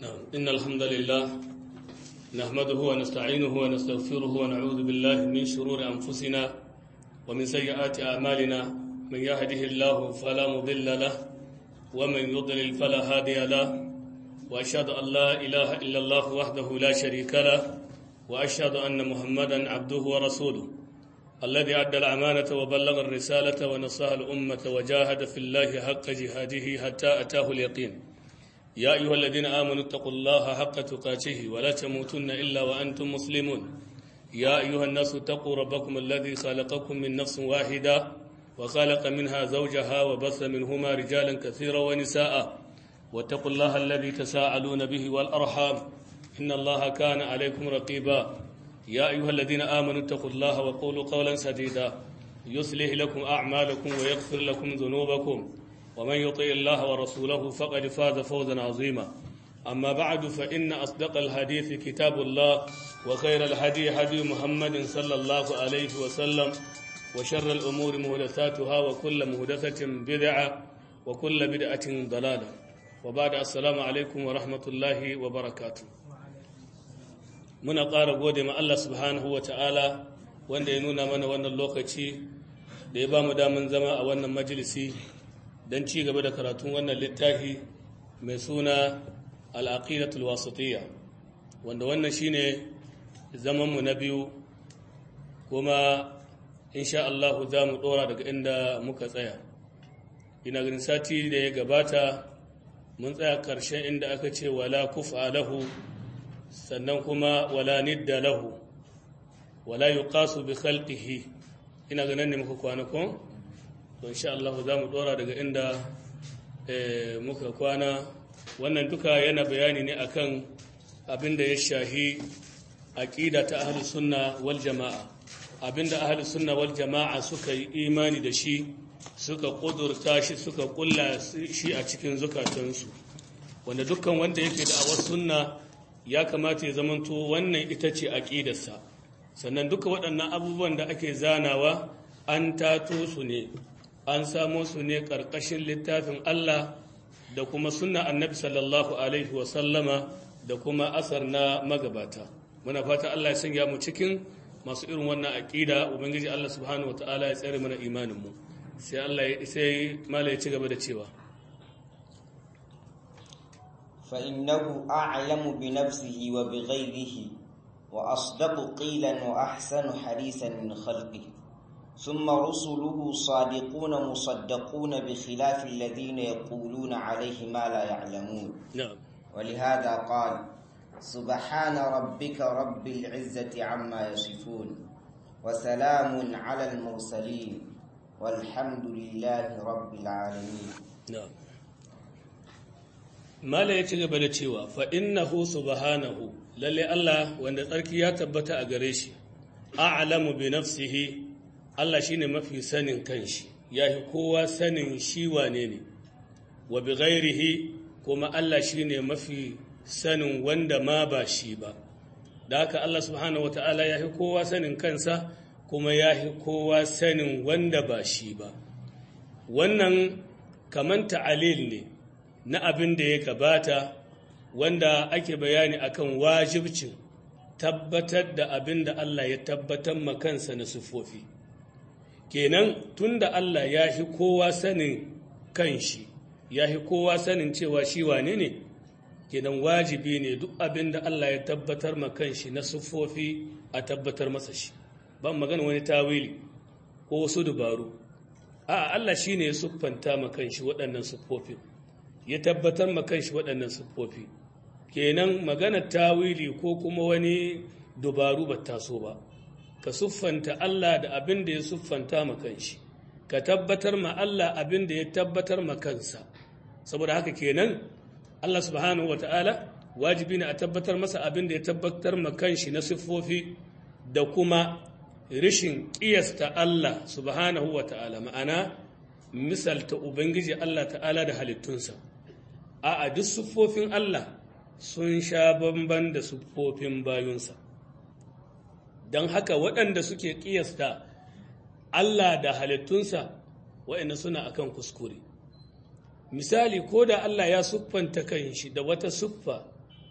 إن الحمد لله نحمده ونستعينه ونستغفره ونعوذ بالله من شرور أنفسنا ومن سيئات أعمالنا من يهده الله فلا مضل له ومن يضلل فلا هادي له وأشهد أن لا إله إلا الله وحده لا شريك له وأشهد أن محمدا عبده ورسوله الذي أدى الأمانة وبلغ الرسالة ونصح الأمة وجاهد في الله حق جهاده حتى أتاه اليقين يا أيها الذين آمنوا اتقوا الله حق تقاته ولا تموتن إلا وأنتم مسلمون يا أيها الناس اتقوا ربكم الذي خلقكم من نفس واحدة وخلق منها زوجها وبث منهما رجالا كثيرا ونساء واتقوا الله الذي تساءلون به والأرحام إن الله كان عليكم رقيبا يا أيها الذين آمنوا اتقوا الله وقولوا قولا سديدا يصلح لكم أعمالكم ويغفر لكم ذنوبكم ومن يطع الله ورسوله فقد فاز فوزا عظيما أما بعد فإن أصدق الحديث كتاب الله وخير الهدي هدي محمد صلى الله عليه وسلم وشر الأمور مهدثاتها وكل مهدثة بدعة وكل بدعة ضلالة وبعد السلام عليكم ورحمة الله وبركاته muna ƙara gode ma Allah subhanahu wa ta'ala wanda ya nuna mana wannan lokaci da ya ba mu damun zama a wannan majalisi don ci gaba da karatun wannan littafi mai suna al'aqidatul wasatiyya wanda wannan shine zamanmu na biyu kuma insha Allah za mu ɗora daga inda muka tsaya ina ganin sati da ya gabata mun tsaya ƙarshen inda aka ce wala kufa lahu sannan kuma wala nidda lahu wala yuqasu bi khalqihi ina ganin ne muka kwana ko to insha Allah za mu dora daga inda muka kwana wannan duka yana bayani ne akan abinda ya shahi aqida ta ahlus sunna wal jamaa abinda ahlus sunna wal jamaa suka yi imani da shi suka kudurta shi suka kulla shi a cikin zukatansu wanda dukkan wanda yake da awar sunna ya kamata ya zamanto wannan ita ce aƙidarsa sannan duka waɗannan abubuwan da ake zanawa an tato su ne an samo su ne ƙarƙashin littafin Allah da kuma sunna annabi sallallahu alaihi wasallama da kuma asar na magabata muna fata Allah ya sanya mu cikin masu irin wannan aƙida ubangiji Allah subhanahu wataala ya tsare mana imanin mu sai Allah ya sai mala ya ci gaba da cewa فإنه أعلم بنفسه وبغيره وأصدق قيلا وأحسن حديثا من خلقه ثم رسله صادقون مصدقون بخلاف الذين يقولون عليه ما لا يعلمون نعم ولهذا قال سبحان ربك رب العزة عما يصفون وسلام على المرسلين والحمد لله رب العالمين نعم mala ya ci gaba da cewa fa innahu subhanahu lalle Allah wanda tsarki ya tabbata a gare shi a'lamu bi nafsihi Allah shine mafi sanin kanshi yahi kowa sanin shi wane ne wa bi ghairihi kuma Allah shine mafi sanin wanda ma ba shi ba da haka Allah subhanahu wata'ala yahi kowa sanin kansa kuma yahi kowa sanin wanda ba shi ba wannan kaman ta'alil ne na abin da ya gabata wanda ake bayani akan wajibcin tabbatar da abin da Allah ya tabbatar makansa na sufofi kenan tunda Allah ya fi kowa sanin kanshi ya fi kowa sanin cewa shi wane ne kenan wajibi ne duk abin da Allah ya tabbatar makanshi na sufofi a tabbatar masa shi ban magana wani tawili ko wasu dubaru a Allah shi ne ya siffanta makanshi waɗannan sufofin ya tabbatar ma kanshi waɗannan siffofi kenan maganar tawili ko kuma wani dubaru ba taso ba ka siffanta Allah da abin da ya siffanta ma kanshi ka tabbatar ma Allah abin da ya tabbatar ma kansa saboda haka kenan Allah subhanahu wata'ala wajibi ne a tabbatar masa abin da ya tabbatar ma kanshi na siffofi da kuma rishin ƙiyasta Allah subhanahu wata'ala ma'ana misalta ubangiji Allah ta'ala da halittunsa a'a duk siffofin Allah sun sha bamban da siffofin bayunsa don haka waɗanda suke ƙiyasta Allah da halittunsa waɗanda suna akan kuskure misali ko da Allah ya siffanta kanshi da wata siffa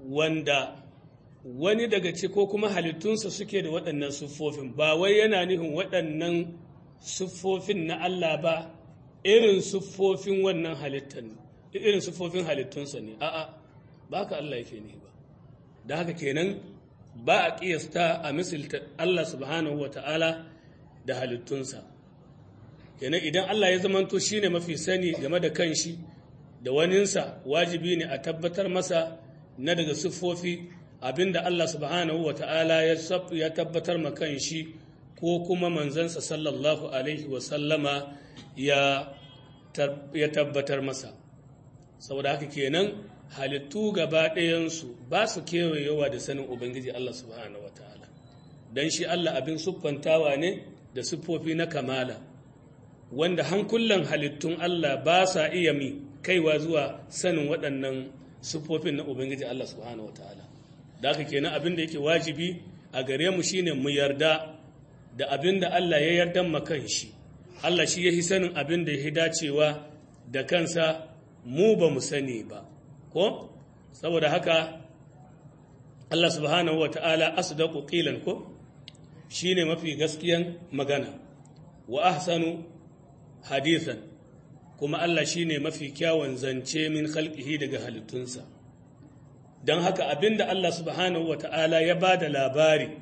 wanda wani daga ci ko kuma halittunsa suke da waɗannan siffofin ba wai yana nufin waɗannan siffofin na Allah ba irin siffofin wannan halittan irin siffofin halittunsa ne a'a ba ka Allah yake ne ba da haka kenan ba a ƙiyasta a misalta Allah subhanahu wa ta'ala da halittunsa kenan idan Allah ya zamanto shine mafi sani game da kanshi da waninsa wajibi ne a tabbatar masa na daga siffofi abinda Allah subhanahu wa ta'ala ya tabbatar ma kanshi ko kuma manzansa sallallahu alaihi wa sallama ya tabbatar masa saboda haka kenan halittu gaba ɗayansu ba su kewayewa da sanin ubangiji Allah subhanahu wa ta'ala don shi Allah abin siffantawa ne da siffofi na kamala wanda hankulan halittun Allah ba sa iya mi kaiwa zuwa sanin waɗannan siffofin na Ubangiji Allah subhanahu wa ta'ala. Da haka kenan abin da yake wajibi a gare mu shine mu yarda da abin da Allah ya yarda makan shi. Allah shi ya yi sanin abin da ya dacewa da kansa mu ba mu sani ba. Ko? Saboda haka Allah subhanahu wa ta'ala asdaqu qilan ko? Shine mafi gaskiyan magana. Wa ahsanu hadithan kuma Allah shi ne mafi kyawun zance min halƙihi daga halittunsa don haka abinda Allah subhanahu wa ta'ala ya ba da labari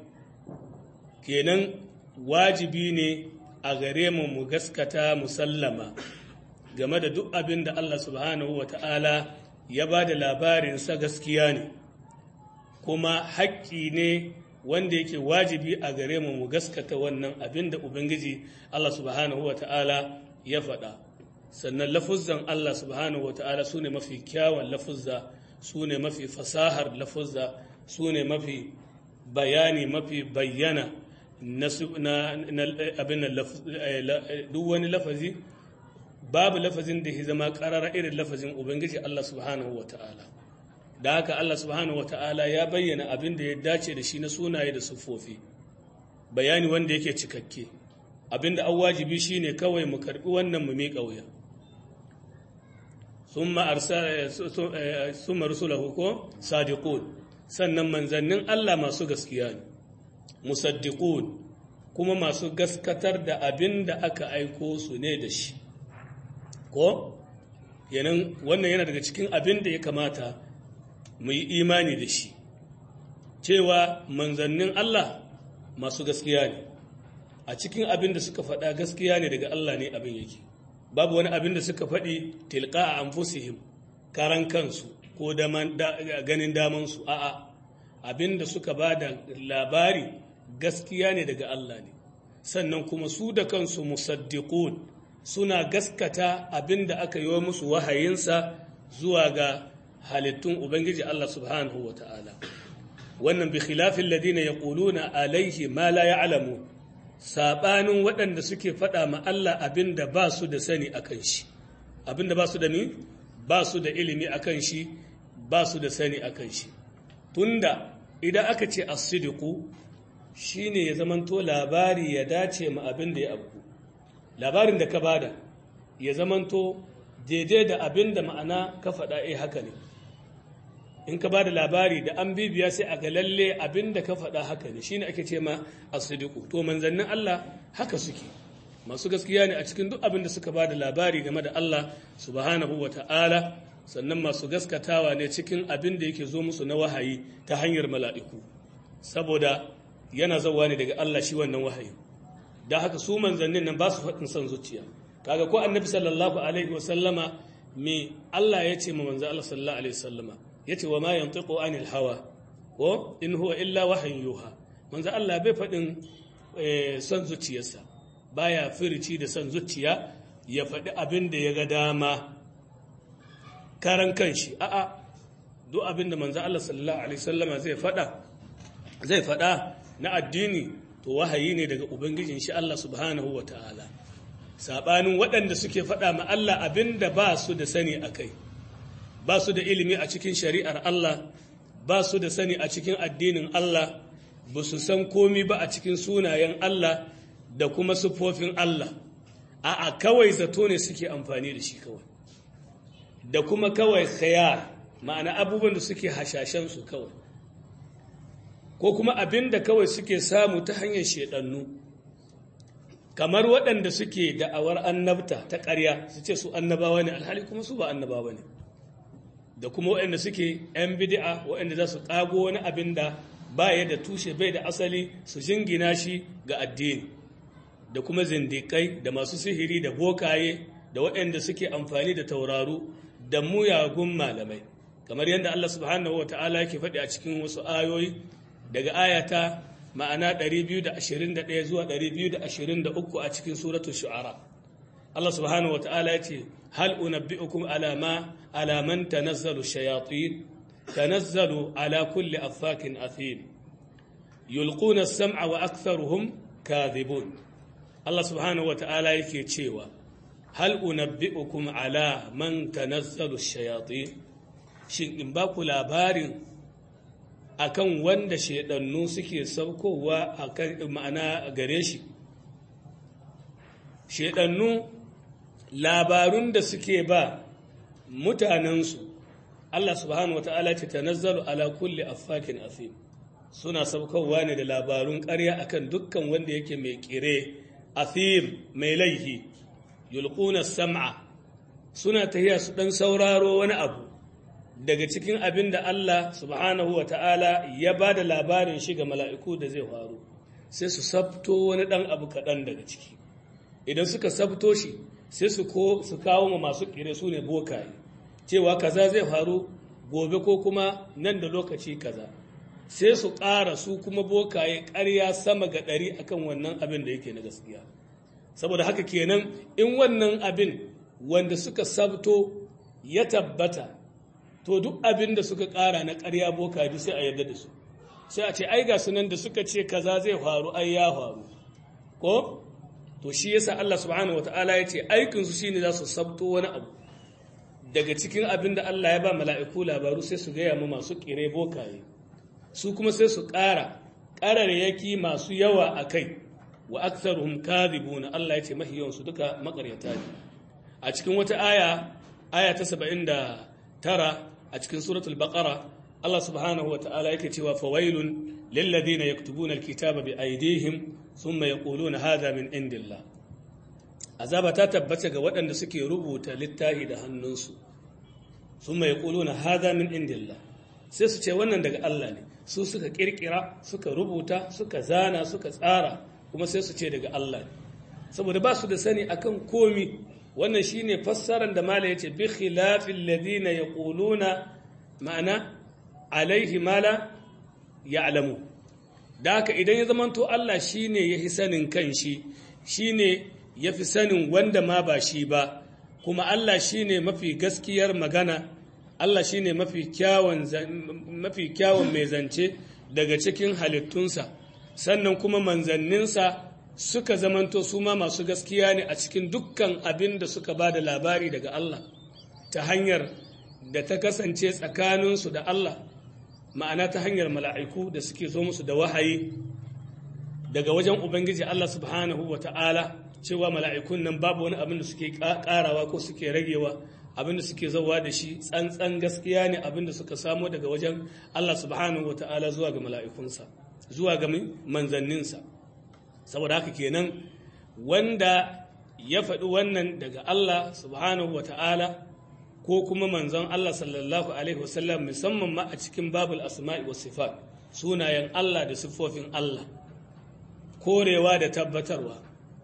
kenan wajibi ne a gare mu mu gaskata musallama game da duk abinda Allah subhanahu wa ta'ala ya ba da labarinsa gaskiya ne kuma haƙƙi ne wanda yake wajibi a gare mu mu gaskata wannan abinda Ubangiji Allah subhanahu wa ta'ala ya faɗa sannan lafuzzan Allah subhanahu wa ta'ala su ne mafi kyawun lafuzza su ne mafi fasahar lafuzza su ne mafi bayani mafi bayyana na abin duk wani lafazi babu lafazin da ya zama ƙarara irin lafazin ubangiji Allah subhanahu wa ta'ala da haka Allah subhanahu wa ta'ala ya bayyana abin da ya dace da shi na sunaye da siffofi bayani wanda yake cikakke abinda an wajibi shine kawai mu karbi wannan mu miƙa wuya summa rusulahu ko sadiqun sannan manzannin Allah masu gaskiya ne musaddiqun kuma masu gaskatar da abinda aka aiko su ne da shi ko yanan wannan yana daga cikin abin da ya kamata mu yi imani da shi cewa manzannin Allah masu gaskiya ne a cikin abin da suka faɗa gaskiya ne daga Allah ne abin yake babu wani abin da suka faɗi tilka a anfusihim karan kansu ko ganin damansu a'a abin da suka ba da labari gaskiya ne daga Allah ne sannan kuma su da kansu musaddiqun suna gaskata abin da aka yi wa musu wahayinsa zuwa ga halittun ubangiji Allah subhanahu wa ta'ala wannan bi khilafin ladina yaquluna alaihi ma la ya'lamu sabanin waɗanda suke faɗa ma Allah abin da ba su da sani akan shi abin da ba su da ni ba su da ilimi akan shi ba su da sani akan shi tunda idan aka ce as-sidqu shine ya zamanto labari ya dace ma abin da ya abu labarin da ka bada ya zamanto daidai da abin da ma'ana ka faɗa eh haka ne in ka bada labari da an bibiya sai a ga lalle abin da ka faɗa haka ne shine ake ce ma as-sidqu to manzannin Allah haka suke masu gaskiya ne a cikin duk abin da suka bada labari game da Allah subhanahu wata'ala sannan masu gaskatawa ne cikin abin da yake zo musu na wahayi ta hanyar mala'iku saboda yana zauwa ne daga Allah shi wannan wahayi da haka su manzannin nan ba su faɗin son zuciya kaga ko annabi sallallahu alaihi wa sallama me Allah ya ce ma manzo Allah sallallahu alaihi wa sallama yace wa ma yantiqu anil hawa ko in huwa illa wahyin yuha manzo Allah bai faɗin son zuciyarsa baya firici da son zuciya ya faɗi abin da ya ga dama karan kanshi a'a duk abin da manzo Allah sallallahu alaihi wasallama zai faɗa zai faɗa na addini to wahayi ne daga ubangijin shi Allah subhanahu wa ta'ala saɓanin waɗanda suke faɗa ma Allah abin da ba su da sani a kai ba su da ilimi a cikin shari'ar Allah ba su da sani a cikin addinin Allah ba su san komi ba a cikin sunayen Allah da kuma siffofin Allah a'a kawai zato ne suke amfani da shi kawai da kuma kawai khayar ma'ana abubuwan da suke hashashen su kawai ko kuma abin da kawai suke samu ta hanyar shedannu kamar waɗanda suke da'awar annabta ta ƙarya su ce su annabawa ne alhali kuma su ba annabawa ne da kuma waɗanda suke 'yan bidi'a waɗanda za su ƙago wani abin da ba ya da tushe bai da asali su jingina shi ga addini da kuma zindikai da masu sihiri da bokaye da waɗanda suke amfani da tauraru da muyagun malamai kamar yadda Allah subhanahu wa ta'ala yake faɗi a cikin wasu ayoyi daga ayata ma'ana 221 zuwa 223 a cikin suratul shu'ara Allah subhanahu wa ta'ala ya ce hal unabbi'ukum ala ma ala man tanazzalu shayatin tanazzalu ala kulli affakin athim yulquna as-sam'a wa aktharuhum kadhibun Allah subhanahu wa ta'ala yake cewa hal unabbi'ukum ala man tanazzalu shayatin shin in ba ku labarin akan wanda shaidannu suke saukowa akan ma'ana gare shi shaidannu labarun da suke ba mutanensu Allah subhanahu wa ta'ala ce tanazzalu ala kulli affakin asim suna saukowa ne da labarun ƙarya akan dukkan wanda yake mai kire athim mai laihi yulquna sam'a suna tahiya su dan sauraro wani abu daga cikin abin da Allah subhanahu wa ta'ala ya ba da labarin shi ga mala'iku da zai faru sai su sabto wani ɗan abu kaɗan daga ciki idan suka sabto shi sai su kawo ma masu ƙire su ne bokaye cewa kaza zai faru gobe ko kuma nan da lokaci kaza sai su ƙara su kuma bokaye ƙarya sama ga ɗari akan wannan abin da yake na gaskiya saboda haka kenan in wannan abin wanda suka sabto ya tabbata to duk abin da suka ƙara na ƙarya boka duk sai a yarda da su sai a ce ai ga sunan da suka ce kaza zai faru ai ya faru ko to shi yasa Allah subhanahu wataala ya ce aikin su shine za su sabto wani abu daga cikin abin da Allah ya ba mala'iku labaru sai su gaya mu masu kire bokaye su kuma sai su ƙara ƙararraki masu yawa a kai wa aktharuhum kadhibuna Allah ya ce mahiyan su duka makaryata ne a cikin wata aya aya ta 70 tara a cikin suratul baqara Allah subhanahu wata'ala yake cewa fawailun lilladhina yaktubuna alkitaba bi aydihim thumma yaquluna hadha min indillah azaba ta tabbata ga waɗanda suke rubuta littafi da hannunsu thumma yaquluna hadha min indillah sai su ce wannan daga Allah ne su suka kirkira suka rubuta suka zana suka tsara kuma sai su ce daga Allah ne saboda ba su da sani akan komi wannan shine fassarar da mala yace bi khilafil ladina yaquluna ma'ana alaihi mala ya'lamu da haka idan ya zamanto Allah shine yafi sanin kanshi shine yafi sanin wanda ma ba shi ba kuma Allah shine mafi gaskiyar magana Allah shine mafi kyawun mafi kyawun mai zance daga cikin halittunsa sannan kuma manzanninsa suka zamanto su ma masu gaskiya ne a cikin dukkan abin da suka ba da labari daga Allah ta hanyar da ta kasance tsakaninsu da Allah ma'ana ta hanyar mala'iku da suke zo musu da wahayi daga wajen Ubangiji Allah subhanahu wa ta'ala cewa mala'ikun nan babu wani abin da suke ƙarawa ko suke ragewa abin da suke zauwa da shi tsantsan gaskiya ne abin da suka samo daga wajen Allah subhanahu wa ta'ala zuwa ga mala'ikunsa zuwa ga manzanninsa saboda haka kenan wanda ya faɗi wannan daga Allah subhanahu wa ta'ala ko kuma manzon Allah sallallahu alaihi wasallam musamman ma a cikin babul asma'i wa sifat sunayen Allah da siffofin Allah korewa da tabbatarwa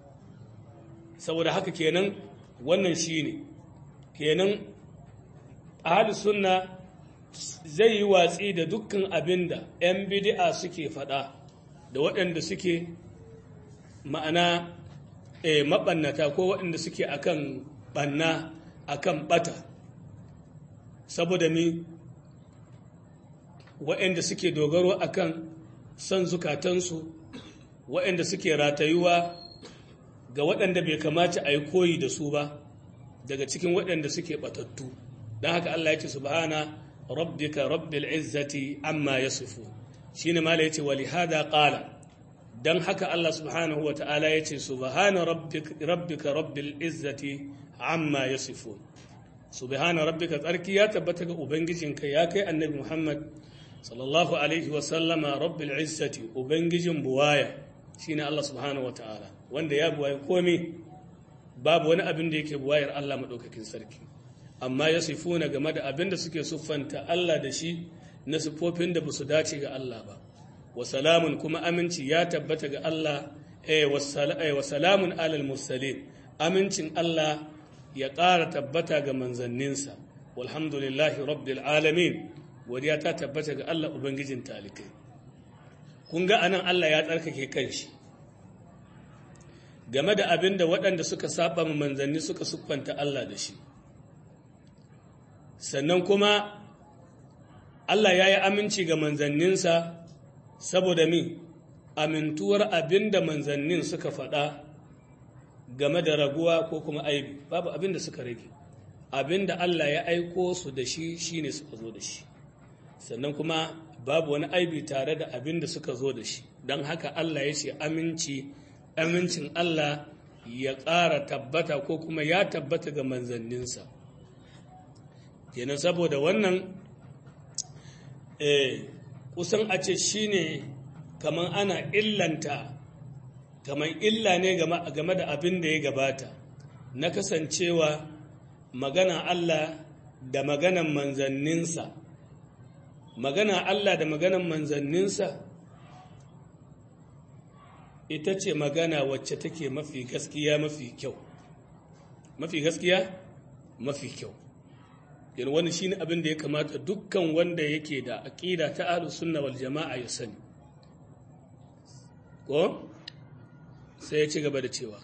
saboda haka kenan wannan shine kenan ahli sunna zai yi watsi da dukkan abin da 'yan bidi'a suke faɗa da waɗanda suke ma'ana e, maɓannata ko waɗanda suke akan ɓanna akan ɓata saboda mi waɗanda suke dogaro akan son zukatansu waɗanda suke ratayuwa ga waɗanda bai kamata a yi koyi da su ba daga cikin waɗanda suke ɓatattu don haka Allah ya ce subhana rabbika rabbil izzati amma yasifu shine mala yace wali hada qala dan haka Allah subhanahu wa ta'ala yace subhana rabbika rabbika rabbil izzati amma yasifu subhana rabbika tsarki ya tabbata ga ubangijinka ya kai annabi Muhammad sallallahu alaihi wa sallama rabbil izzati ubangijin buwaya shine Allah subhanahu wataala wanda ya buwaye komai babu wani abin da yake buwayar Allah madaukakin sarki amma ya sifuna game da abin da suke siffanta Allah da shi na siffofin da basu dace ga Allah ba wa salamun kuma aminci ya tabbata ga Allah eh wa salamun alal mursalin amincin Allah ya ƙara tabbata ga manzanninsa walhamdulillahi rabbil alamin godiya ta tabbata ga Allah ubangijin talikai kun ga anan Allah ya tsarkake kanshi game da abin da waɗanda suka saba ma manzanni suka siffanta Allah da shi sannan kuma Allah ya yi aminci ga manzanninsa saboda mi amintuwar abin da manzannin suka faɗa game da raguwa ko kuma aibi babu abin da suka rage abin da Allah ya aiko su da shi shine suka zo da shi sannan kuma babu wani aibi tare da abin da suka zo da shi don haka Allah ya ce aminci amincin Allah ya ƙara tabbata ko kuma ya tabbata ga manzanninsa kenan saboda wannan eh, kusan a ce shine kamar ana illanta kamar illa ne game da abin da ya gabata na kasancewa magana Allah da maganan manzanninsa magana Allah da maganan manzanninsa ita ce magana wacce take mafi gaskiya mafi kyau mafi gaskiya mafi kyau yana wani shi ne abin da ya kamata dukkan wanda yake da aƙida ta ahlus sunna wal jama'a ya sani ko sai ya ci gaba da cewa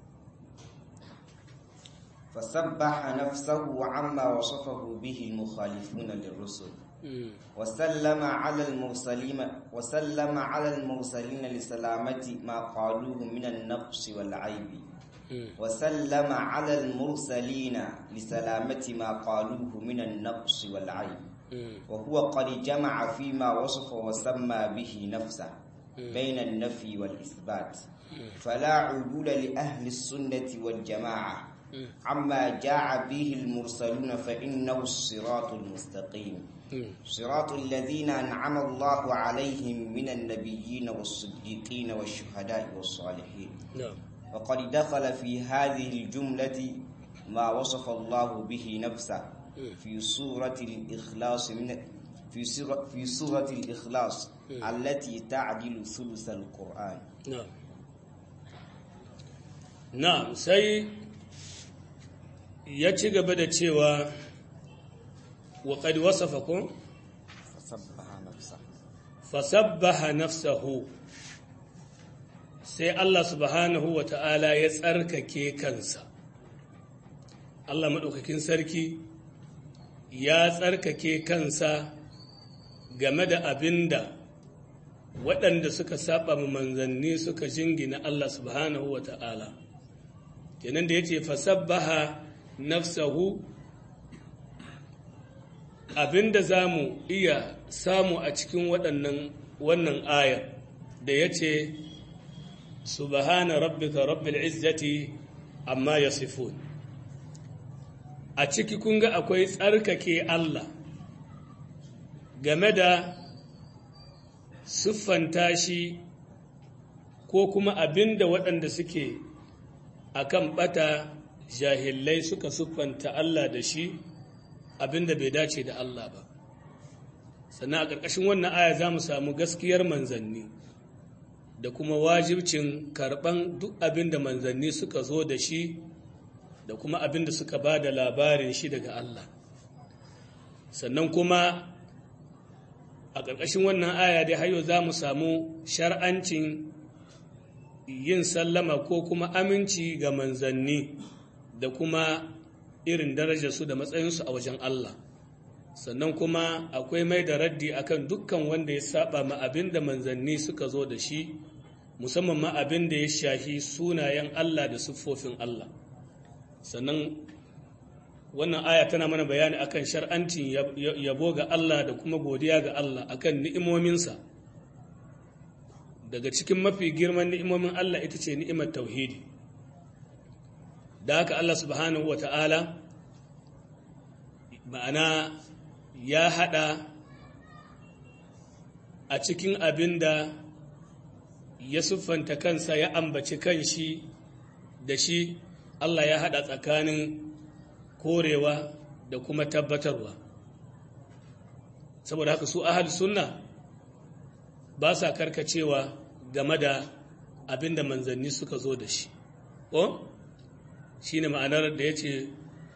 فسبح نفسه عما وصفه به المخالفون للرسل وسلم على المرسلين وسلم على المرسلين لسلامة ما قالوه من النقص والعيب وسلم على المرسلين لسلامة ما قالوه من النقص والعيب وهو قد جمع فيما وصف وسمى به نفسه بين النفي والإثبات فلا عدول لأهل السنة والجماعة عما جاء به المرسلون فإنه الصراط المستقيم صراط الذين أنعم الله عليهم من النبيين والصديقين والشهداء والصالحين وقد دخل في هذه الجملة ما وصف الله به نفسه في سورة الإخلاص من في سورة في سورة الإخلاص التي تعدل ثلث القرآن نعم نعم سي ya ci gaba da cewa wa qad wasafakum fasabbaha nafsahu sai Allah subhanahu wa ta'ala ya tsarkake kansa Allah maɗaukakin sarki ya tsarkake kansa game da abinda waɗanda suka saba manzanni suka jingina Allah subhanahu wa ta'ala kenan da ya ce fasabbaha nafsahu abinda za mu iya samu a cikin waɗannan wannan ayar da ya ce subhana rabbika rabbil izzati amma yasifun a ciki kun ga akwai tsarkake Allah game da siffanta shi ko kuma abinda waɗanda suke akan ɓata jahillai suka siffanta Allah da shi abinda bai dace da Allah ba sannan a ƙarƙashin wannan aya za mu samu gaskiyar manzanni da kuma wajibcin karɓan duk abinda manzanni suka zo da shi da kuma abinda suka ba da labarin shi daga Allah sannan kuma a ƙarƙashin wannan aya dai hayo za mu samu shar'ancin yin sallama ko kuma aminci ga manzanni da kuma irin darajarsu da matsayinsu a wajen Allah sannan kuma akwai mai da raddi akan dukkan wanda ya saba ma abin da manzanni suka zo da shi musamman ma abin da ya shahi sunayen Allah da siffofin Allah sannan wannan aya tana mana bayani akan shar'ancin yabo ga Allah da kuma godiya ga Allah akan ni'imominsa daga cikin mafi girman ni'imomin Allah ita ce ni'imar tauhidi da haka Allah subhanahu wata'ala ma'ana ya hada a cikin abin da ya siffanta kansa ya ambaci kanshi da shi Allah ya hada tsakanin korewa da kuma tabbatarwa saboda haka su ahal sunna ba sa karkacewa game da abin da manzanni suka zo da shi ko shi ne ma'anar da ya ce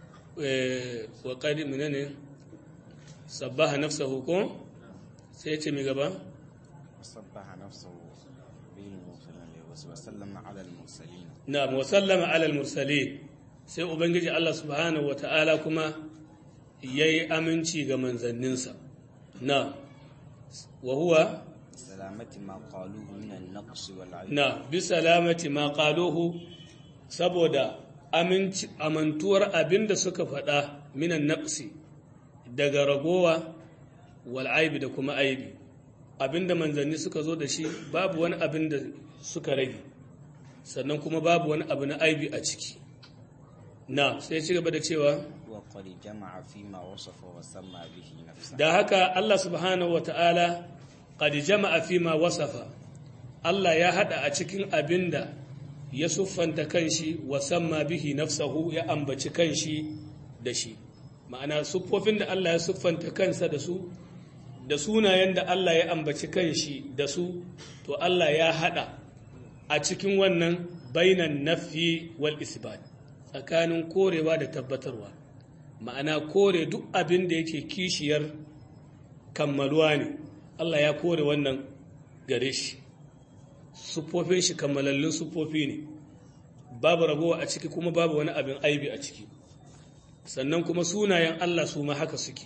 wa ƙari ne sabbaha nafsahu ko sai ya ce mai gaba sabbaha nafsahu bil mursalin wa sallama ala al mursalin na wa sallama ala al mursalin sai ubangiji Allah subhanahu wata'ala kuma yayi aminci ga manzanninsa na wa huwa salamati ma qaluhu min an-naqs wal 'ayb na bi salamati ma qaluhu saboda aminci amantuwar abinda suka faɗa minan naqsi daga ragowa wal aibi da kuma aibi abinda manzanni suka zo da shi babu wani abin da suka rage sannan kuma babu wani abu na aibi a ciki na sai ci gaba da cewa wa qad jama'a fi ma wasafa wa samma bihi nafsa da haka Allah subhanahu wata'ala qad jama'a fi ma wasafa Allah ya hada a cikin abinda ya siffanta kanshi wa samma bihi nafsahu ya ambaci kanshi da shi ma'ana siffofin da Allah ya siffanta kansa da su da sunayen da Allah ya ambaci kanshi da su to Allah ya hada a cikin wannan bainan nafi wal isbat tsakanin korewa da tabbatarwa ma'ana kore duk abin da yake kishiyar kammaluwa ne Allah ya kore wannan gare shi siffofin shi kammalallun siffofi ne babu ragowa a ciki kuma babu wani abin aibi a ciki sannan kuma sunayen Allah su ma haka suke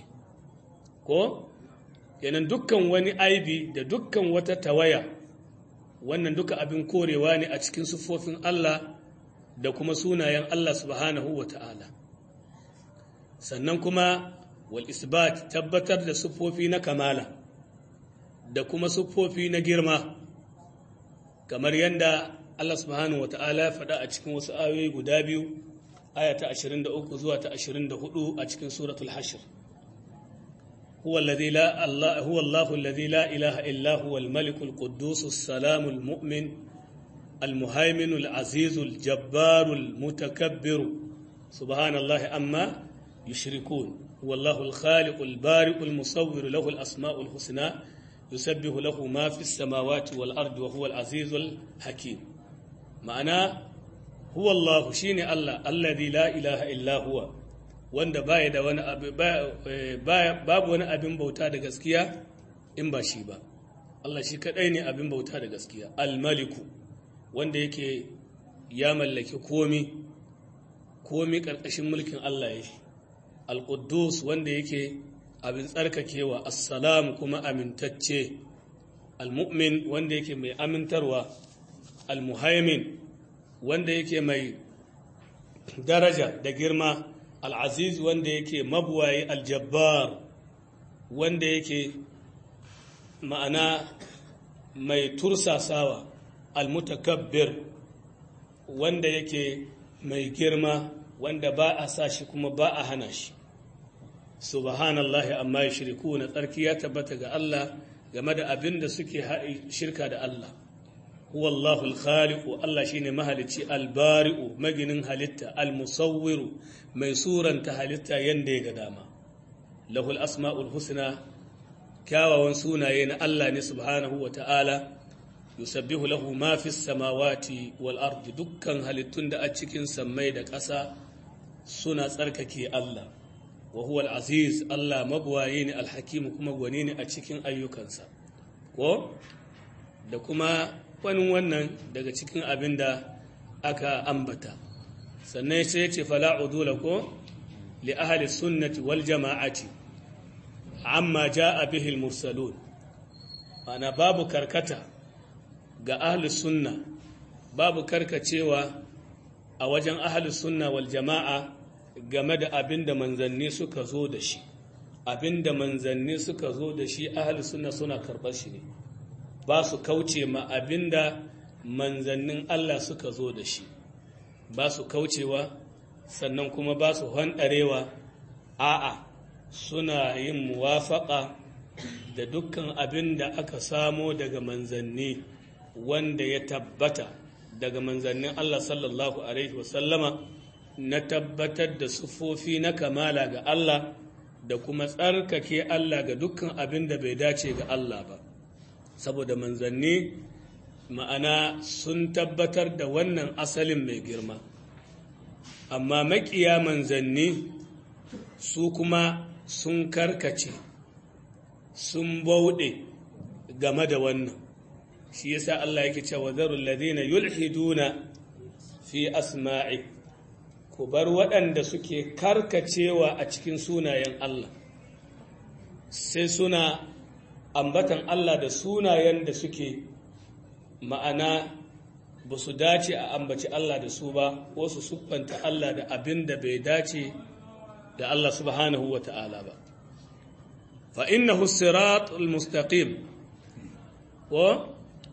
ko yanan dukkan wani aibi da dukkan wata tawaya wannan duka abin korewa ne a cikin siffofin Allah da kuma sunayen Allah subhanahu wa ta'ala sannan kuma wal isbat tabbatar da siffofi na kamala da kuma siffofi na girma kamar yadda Allah subhanahu wa ta'ala ya faɗa a cikin wasu ayoyi guda biyu aya ta 23 zuwa ta 24 a cikin suratul hashr هو الذي لا الله هو الله الذي لا إله إلا هو الملك القدوس السلام المؤمن المهيمن العزيز الجبار المتكبر سبحان الله أما يشركون هو الله الخالق البارئ المصور له الأسماء الحسنى يسبح له ما في السماوات والأرض وهو العزيز الحكيم معناه هو الله شيني الله الذي لا إله إلا هو wanda baya da wani abu babu wani abin bauta da gaskiya in ba shi ba Allah shi kadai ne abin bauta da gaskiya al-maliku wanda yake ya mallaki komi komi karkashin mulkin Allah ya shi al-quddus wanda yake abin tsarkakewa assalam kuma amintacce al-mu'min wanda yake mai amintarwa al-muhaimin wanda yake mai daraja da girma al'aziz wanda yake mabuwayi aljabbar wanda yake ma'ana mai tursasawa almutakabbir wanda yake mai girma wanda ba a sa shi kuma ba a hana shi subhanallahi amma ya shiriku na tsarki ya tabbata ga Allah game da abin da suke shirka da Allah huwallahu alkhaliqu Allah shine mahalici albari'u maginin halitta almusawwiru mai suranta halitta yanda ya ga dama lahul asma'ul husna kyawawan sunaye na Allah ne subhanahu wa ta'ala yusabbihu lahu ma fis samawati wal ardi dukkan halittun da a cikin sammai da ƙasa suna tsarkake Allah wa huwa al-aziz Allah mabwaye ne alhakim kuma gwani ne a cikin ayyukansa ko da kuma wani wannan daga cikin abin da aka ambata sannan sai ya ce fala'udula ko li ahli sunnati wal jama'ati amma ja'a bihi al-mursalun ana babu karkata ga ahli sunna babu karkacewa a wajen ahli sunna wal jama'a game da abin da manzanni suka zo da shi abin da manzanni suka zo da shi ahli sunna suna karɓar shi ne ba su kauce ma abin da manzannin Allah suka zo da shi ba su kaucewa sannan kuma ba su hanɗarewa a'a suna yin muwafaƙa da dukkan abin da aka samo daga manzanni wanda ya tabbata daga manzannin Allah sallallahu Alaihi wasallama na tabbatar da sufofi na kamala ga Allah da kuma tsarkake Allah ga dukkan abin da bai dace ga Allah ba saboda manzanni ma'ana sun tabbatar da wannan asalin mai girma amma makiya manzanni su kuma sun karkace sun bauɗe game da wannan shi yasa Allah yake cewa zarul ladina yulhiduna fi asma'i ku bar waɗanda suke karkacewa a cikin sunayen Allah sai suna ambatan Allah da sunayen da suke ma'ana ba su dace a ambaci Allah da su ba ko su siffanta Allah da abin da bai dace da Allah subhanahu wa ta'ala ba fa innahu sirat al-mustaqim wa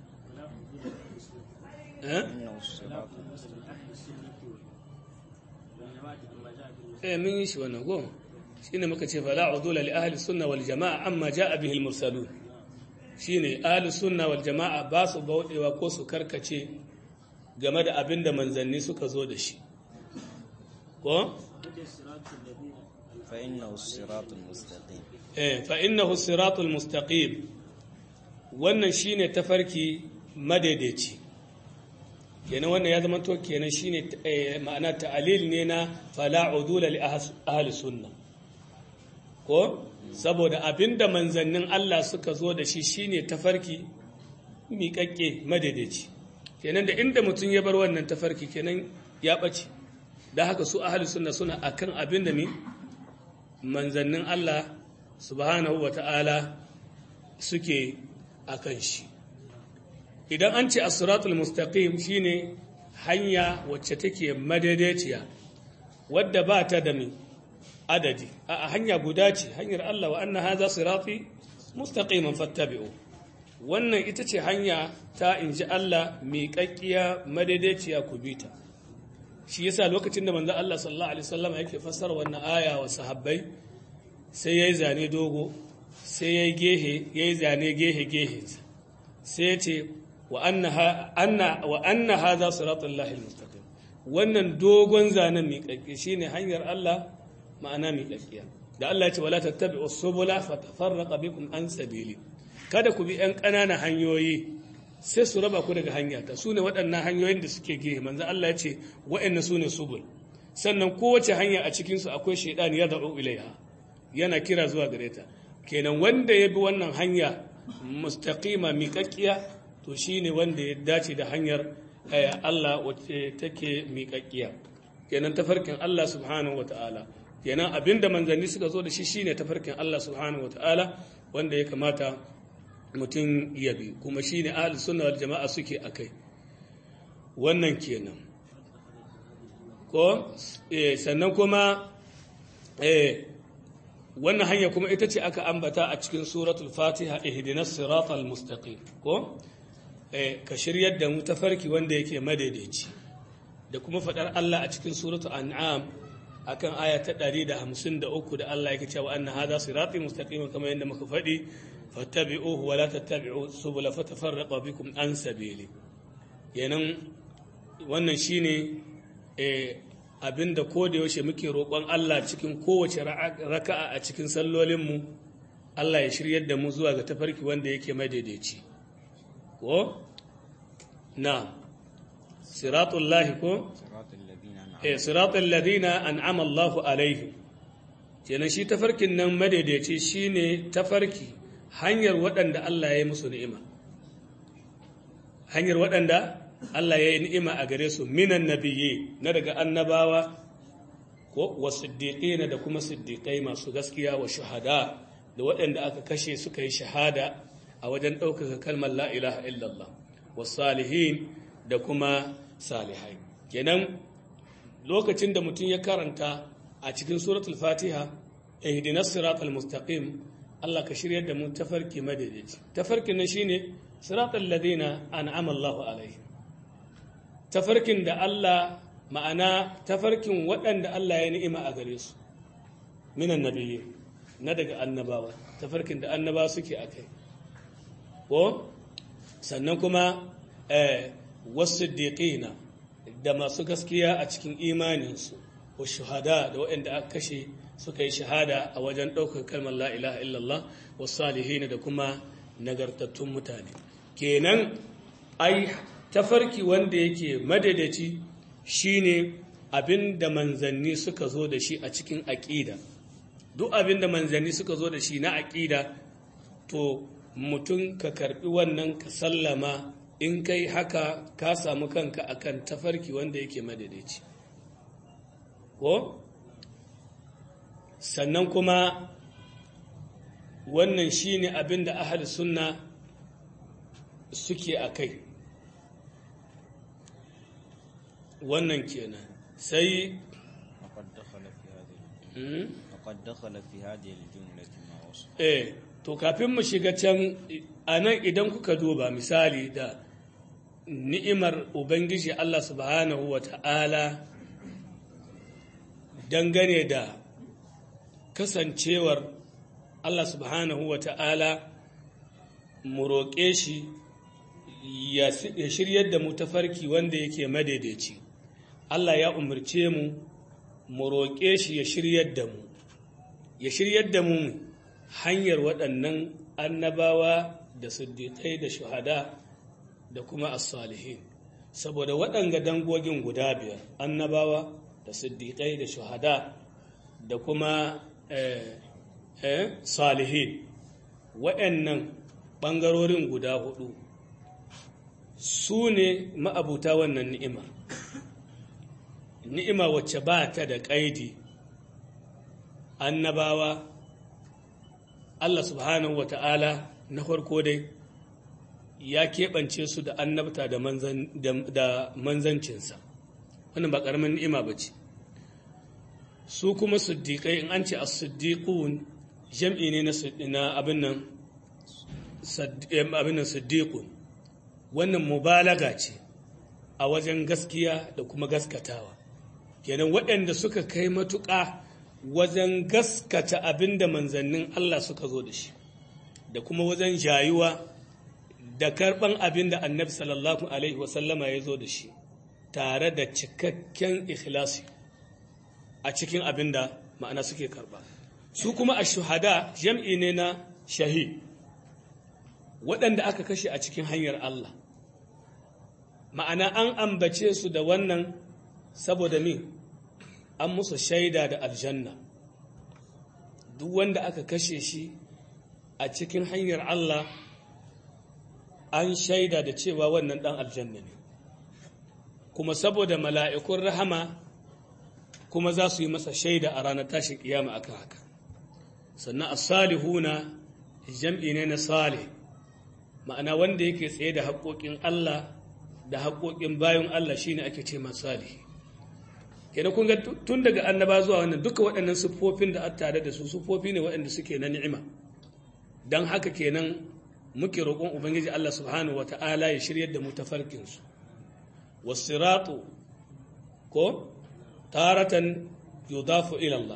eh min yi shi wannan go shine muka ce fala udula li ahli sunna wal jamaa amma jaa bihi al mursalun shine ahli sunna wal jamaa ba su baudewa ko su karkace game da abin da manzanni suka zo da shi ko fa innahu siratul mustaqim eh fa innahu siratul mustaqim wannan shine tafarki madaidaici kenan wannan ya zama to kenan shine ma'ana ta'alil ne na fala udula li ahli sunna ko saboda abinda manzannin Allah suka zo da shi shine tafarki miƙaƙƙe madaidaici kenan da inda mutum ya bar wannan tafarki kenan ya ɓace da haka su ahli sunna suna akan abin da mi manzannin Allah subhanahu wata'ala suke akan shi idan an ce asiratul mustaqim shine hanya wacce take madaidaiciya wadda ba ta da mai adadi a hanya guda ce hanyar Allah wa anna hadha sirati mustaqiman fattabi'u wannan ita ce hanya ta inji Allah miƙaƙƙiya madaidaiciya ku bita shi yasa lokacin da manzo Allah sallallahu alaihi wasallam yake fassara wannan aya wa sahabbai sai yayi zane dogo sai yayi gehe yayi zane gehe gehe sai ya ce wa anna haza siratul lahi mustaqim wannan dogon zanen miƙaƙƙe shine hanyar Allah ma'ana miƙaƙƙiya da Allah ya ce wala tattabi'u subula fatafarraqa bikum an sabili kada ku bi ƴan ƙananan hanyoyi sai su raba ku daga hanya ta sune waɗannan hanyoyin da suke gehe manzo Allah ya ce waɗannan sune subul sannan kowace hanya a cikin su akwai shaydan ya da'u ilaiha yana kira zuwa gare ta kenan wanda ya bi wannan hanya mustaqima miƙaƙƙiya to shi ne wanda ya dace da hanyar Allah wacce take miƙaƙƙiya kenan tafarkin Allah subhanahu wa ta'ala kenan abinda manzanni suka zo da shi shine tafarkin Allah subhanahu wa ta'ala wanda ya kamata mutum ya bi kuma shine ahli sunna wal jama'a suke akai wannan kenan ko sannan kuma wannan hanya kuma ita ce aka ambata a cikin suratul fatiha ihdinas siratal mustaqim ko ka shiryar da mu tafarki wanda yake madaidaici da kuma faɗar Allah a cikin suratu an'am akan aya ta 153 da Allah yake cewa anna hadha sirati mustaqim kamar yadda muka faɗi fattabi'uhu wa la tattabi'u subula fatafarraqa bikum an sabili kenan wannan shine eh abinda ko da yaushe muke roƙon Allah cikin kowace raka'a a cikin sallolinmu Allah ya shiryar da mu zuwa ga tafarki wanda yake madaidaici ko na siratul lahi ko eh siratul ladina an'ama Allahu alaihim kenan shi tafarkin nan madaidaici shine tafarki hanyar waɗanda Allah ya yi musu ni'ima hanyar waɗanda Allah ya yi ni'ima a gare su minan nabiyyi na daga annabawa ko wa siddiqina da kuma siddiqai masu gaskiya wa shuhada da waɗanda aka kashe suka yi shahada a wajen ɗaukaka kalmar la ilaha illallah wa salihin da kuma salihai kenan lokacin da mutum ya karanta a cikin suratul fatiha ihdinas siratal mustaqim Allah ka shiryar da mu tafarki madaidaici tafarkin nan shine siratal ladina an'ama Allahu alaihim tafarkin da Allah ma'ana tafarkin waɗanda Allah ya ni'ima a gare su minan nabiyyi na daga annabawa tafarkin da annabawa suke a kai ko sannan kuma wasu diƙina da masu gaskiya a cikin imaninsu wa shuhada da waɗanda aka kashe suka yi shahada a wajen ɗaukar kalmar la ilaha illallah wa salihina da kuma nagartattun mutane kenan ai tafarki wanda yake madadaci shine abin da manzanni suka zo da shi a cikin aƙida duk abin da manzanni suka zo da shi na aƙida to mutum ka karɓi wannan ka sallama in kai haka ka samu kanka akan tafarki wanda yake madadaci ko sannan kuma wannan shine abin da ahal sunna suke a kai wannan kenan sai وقد دخل في هذه الجملة ما وصف eh to kafin mu shiga can a nan idan kuka duba misali da ni'imar ubangiji Allah subhanahu wa ta'ala dangane da kasancewar Allah subhanahu wa ta'ala mu roƙe shi ya shiryar da mu tafarki wanda yake madaidaici Allah ya umarce mu mu roƙe shi ya shiryar da mu ya shiryar da mu hanyar waɗannan annabawa da siddiƙai da shuhada da kuma as-salihin saboda waɗanga dangogin guda biyar annabawa da siddiƙai da shuhada da kuma salihin waɗannan ɓangarorin guda hudu su ne ma'abuta wannan ni'ima ni'ima wacce ba ta da ƙaidi annabawa Allah subhanahu wa ta'ala na farko dai ya keɓance su da annabta da manzancinsa wannan ba ƙaramin ni'ima ba ce su kuma siddiƙai in an ce a siddiƙun jam'i ne na abin nan siddiƙun wannan mubalaga ce a wajen gaskiya da kuma gaskatawa kenan waɗanda suka kai matuƙa wajen gaskata abin da manzannin Allah suka zo da shi da kuma wajen jayuwa da karɓan abin da annabi sallallahu alaihi wasallama ya zo da shi tare da cikakken ikhlasi a cikin abin da ma'ana suke karɓa su kuma a shuhada jam'i ne na shahid waɗanda aka kashe a cikin hanyar Allah ma'ana an ambace su da wannan saboda min an musu shaida da aljanna duk wanda aka kashe shi a cikin hanyar Allah an shaida da cewa wannan ɗan aljanna ne kuma saboda mala'ikun rahama kuma za su yi masa shaida a ranar tashin kiyama akan haka sannan as-salihuna jam'i ne na salih ma'ana wanda yake tsaye da haƙoƙin Allah da haƙoƙin bayan Allah shine ake ce masalihi kenan kun ga tun daga annaba zuwa wannan duka waɗannan siffofin da aka tare da su siffofi ne waɗanda suke na ni'ima dan haka kenan muke roƙon ubangiji Allah subhanahu wata'ala ya shiryar da mu tafarkin su wasiratu ko taratan yudafu ila Allah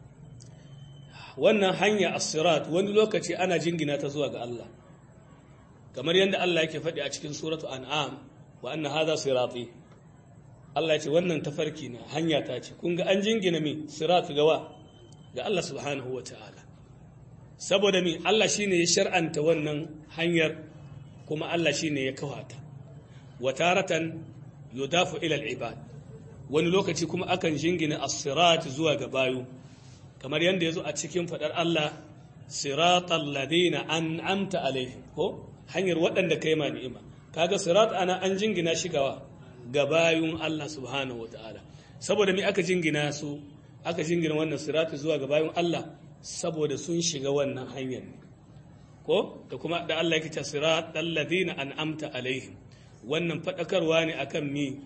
wannan hanya as-sirat wani lokaci ana jingina ta zuwa ga Allah kamar yadda Allah yake faɗi a cikin suratu an'am wa anna hadha sirati Allah ya ce wannan tafarki na hanya ta ce kun ga an jingina mi sirat gawa ga Allah subhanahu wa ta'ala saboda mi Allah shine ya shar'anta wannan hanyar kuma Allah shine ya kawata wa taratan yudafu ila al-ibad wani lokaci kuma akan jingina as-sirat zuwa ga bayu kamar yadda yazo a cikin fadar Allah siratal ladina an'amta alaihim ko hanyar waɗanda kai ma ni'ima kaga sirat ana an jingina shigawa ga bayun Allah subhanahu ta'ala saboda me aka jingina su aka jingina wannan sirati zuwa ga bayun Allah saboda sun shiga wannan hanyar ne ko da kuma da Allah yake ta sirat alladhina an'amta alaihim wannan fadakarwa ne akan mi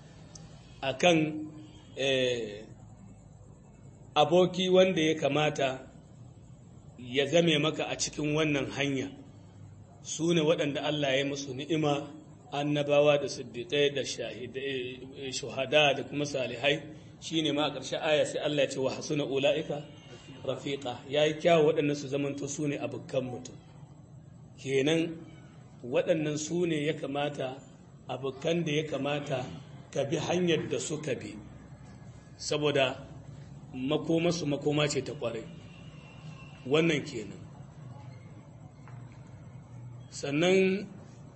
akan aboki wanda ya kamata ya zame maka a cikin wannan hanya su ne waɗanda Allah ya musu ni'ima annabawa da siddiƙai da shuhada da kuma salihai shine ma a ƙarshe aya sai Allah ya ce wa hasuna ula'ika rafiqa yayi kyawu waɗannan su zamanto su ne abokan mutum kenan waɗannan su ne ya kamata abokan da ya kamata ka bi hanyar da suka bi saboda makomasu makoma ce ta ƙwarai wannan kenan sannan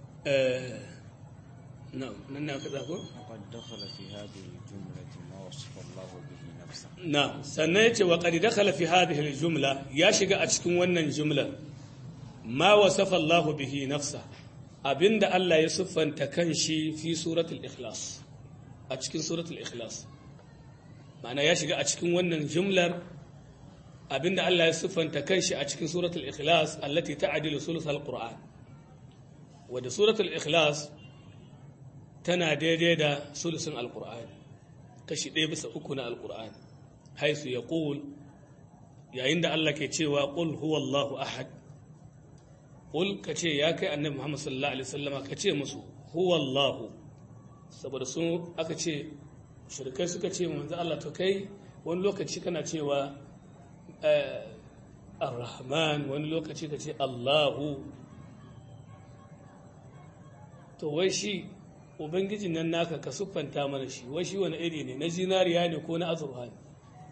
nan na kaɗa ko? وقد دخل في هذه الجملة ما وصف الله به نفسه na sannan ya ce wa ƙari dakhala fi hadhihi jumla ya shiga a cikin wannan jumlar ma wasafa Allah bihi nafsa abinda Allah ya siffanta kanshi fi suratul ikhlas a cikin suratul ikhlas ma'ana ya shiga a cikin wannan jumlar abinda Allah ya siffanta kanshi a cikin suratul ikhlas allati ta'dilu sulusul qur'an wadda suratul ikhlas tana daidai da sulusun alqur'ani kashi ɗaya bisa uku na alqur'ani haisu ya ƙul yayin da Allah ke cewa ƙul huwallahu ahad ƙul ka ce ya kai annabi Muhammad sallallahu alaihi wasallama ka ce musu huwallahu saboda sun aka ce shirkai suka ce manzo Allah to kai wani lokaci kana cewa ar-rahman wani lokaci ka ce Allahu to wai shi ubangijin nan naka ka siffanta mana shi wai shi wani iri ne na zinariya ne ko na azurfa ne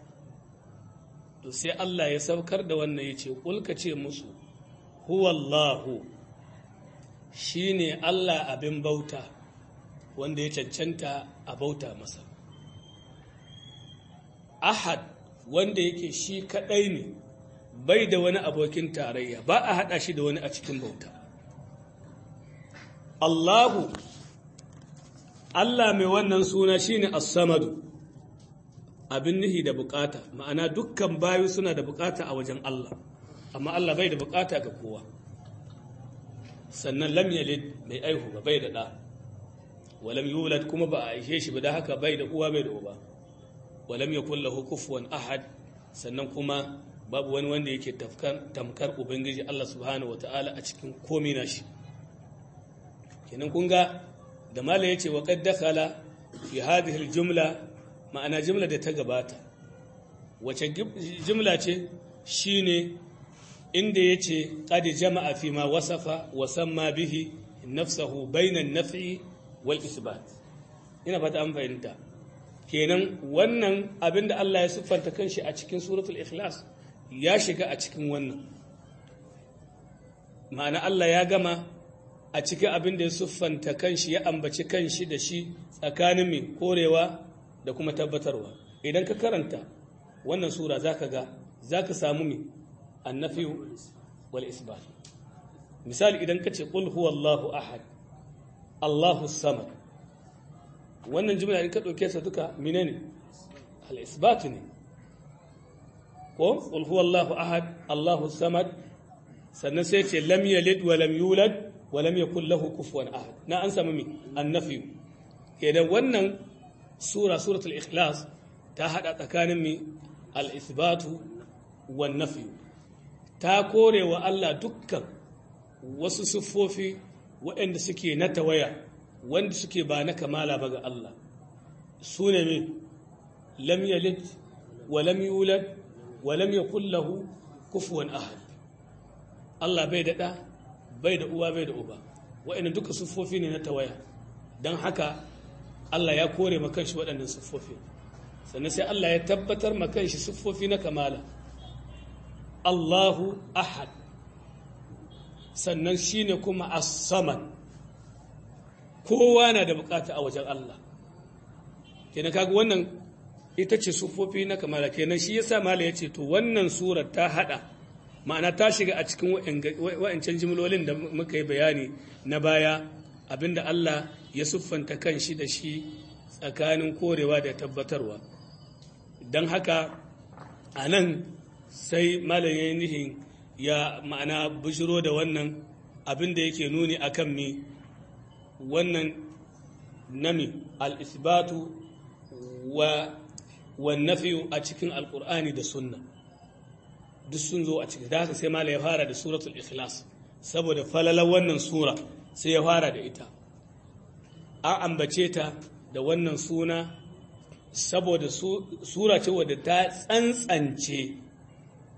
to sai Allah ya saukar da wannan ya ce ƙulka ce musu huwallahu shi ne Allah abin bauta wanda ya cancanta a bauta masa ahad wanda yake shi kaɗai ne bai da wani abokin tarayya ba a haɗa shi da wani a cikin bauta Allahu Allah mai wannan suna shine as-samadu abin nihi da bukata ma'ana dukkan bayu suna da bukata a wajen Allah amma Allah bai da bukata ga kowa sannan lam yalid mai aihu ba bai da ɗa walam yulad kuma ba a aishe shi ba da haka bai da uwa bai da uba walam yakul lahu kufuwan ahad sannan kuma babu wani wanda yake tamkar ubangiji Allah subhanahu wataala a cikin komai nashi kenan kun ga da mala yace wa qad dakhala fi hadhihi al-jumla ma'ana jimla da ta gabata wace jimla ce shine inda ya ce ƙadi jama'a fi ma wasafa wasamma bihi nafsahu bainan nafi wal isbat ina fata an fahimta kenan wannan abinda Allah ya siffanta kanshi a cikin suratul ikhlas ya shiga a cikin wannan ma'ana Allah ya gama a cikin abinda ya siffanta kanshi ya ambaci kanshi da shi tsakanin mai korewa da kuma tabbatarwa idan ka karanta wannan sura za ka ga za ka samu mai annafi wal isbat misali idan ka ce ƙul huwallahu ahad allahu samad wannan jimla in ka ɗauke sa duka mine ne al-isbat ne ko ƙul huwallahu ahad allahu samad sannan sai ce lam yalid wa lam yulad wa lam yakul lahu kufuwan ahad na an samu mai annafi idan wannan sura suratul ikhlas ta hada tsakanin mi al-ithbatu wan nafi ta kore wa Allah dukkan wasu siffofi waɗanda suke na tawaya wanda suke ba na kamala ba ga Allah su ne mi lam yalid wa lam yulad wa lam yakul lahu kufuwan ahad Allah bai da ɗa bai da uwa bai da uba waɗanda duka siffofi ne na tawaya don haka Allah ya kore makanshi waɗannan siffofi sannan sai Allah ya tabbatar makanshi siffofi na kamala Allahu ahad sannan shine kuma as-samad kowa na da bukata a wajen Allah kenan kaga wannan ita ce siffofi na kamala kenan shi yasa mala yace to wannan surar ta hada ma'ana ta shiga a cikin wa'ancan jimlolin da muka yi bayani na baya abinda Allah ya siffanta kan shi da shi tsakanin korewa da tabbatarwa don haka a nan sai malayin nihin ya ma'ana bishiro da wannan abinda yake nuni a kan mi wannan nami al'isbatu wa wannafi a cikin alkur'ani da sunna duk sun zo a cikin da haka sai mala ya fara da suratul ikhlas saboda falalar wannan sura sai ya fara da ita an ambace ta da wannan suna saboda sura ce wadda ta tsantsance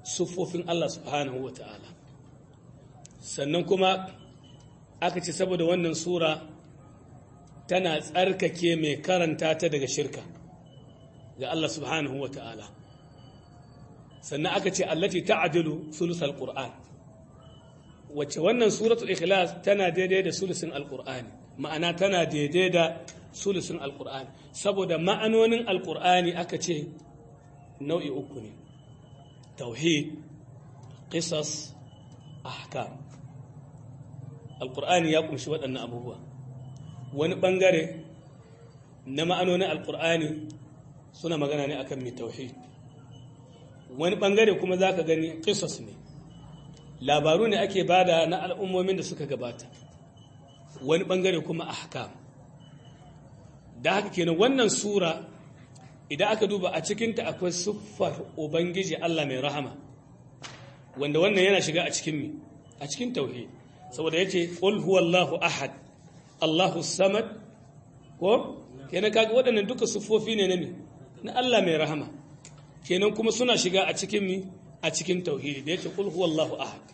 siffofin Allah subhanahu wa ta'ala sannan kuma aka ce saboda wannan sura tana tsarkake mai karanta ta daga shirka ga Allah subhanahu wa ta'ala sannan aka ce allati ta'adilu sulusal qur'an wacce wannan suratul ikhlas tana daidai da sulusin alqur'ani ma'ana tana daidai da sulusin alqur'ani saboda ma'anonin alqur'ani aka ce nau'i uku ne tauhid qisas ahkam alqur'ani ya kunshi waɗannan abubuwa wani bangare na ma'anonin alqur'ani suna magana ne akan mai tauhid wani bangare kuma zaka gani qisas ne labaru ne ake bada na al'ummomin da suka gabata wani bangare kuma ahkam da haka kenan wannan sura idan aka duba a cikinta akwai siffar ubangiji Allah mai rahama wanda wannan yana shiga a cikin mi a cikin tauhid saboda yace qul huwallahu ahad Allahu samad ko kenan kaga waɗannan duka siffofi ne na mi na Allah mai rahama kenan kuma suna shiga a cikin mi a cikin tauhidi da yace qul huwallahu ahad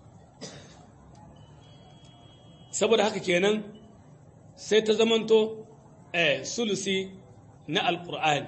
saboda haka kenan sai ta zamanto eh sulusi na alqur'ani